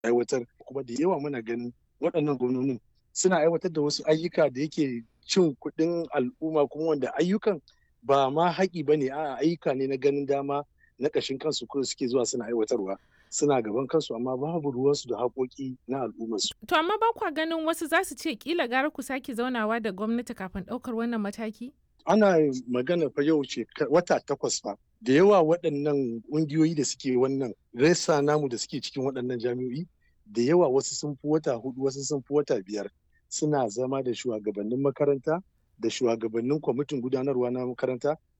aiwatar kuma da yawa muna ganin waɗannan gwamnonin suna aiwatar da wasu ayyuka da yake cin kuɗin al'umma kuma wanda ayyukan ba ma haƙi ba ne a ayyuka ne na ganin dama na ƙashin kansu kuma suke zuwa suna aiwatarwa suna gaban kansu amma babu ruwansu da haƙoƙi na al'ummarsu. To amma ba kwa ganin wasu za su ce kila gara ku sake zaunawa da gwamnati kafin ɗaukar wannan mataki? Ana magana fa yau ce wata takwas fa da yawa waɗannan ƙungiyoyi da suke wannan resa namu da suke cikin waɗannan jami'o'i da yawa wasu sun fi wata hudu wasu sun fi wata biyar suna zama da shugabannin makaranta da shugabannin kwamitin gudanarwa na makaranta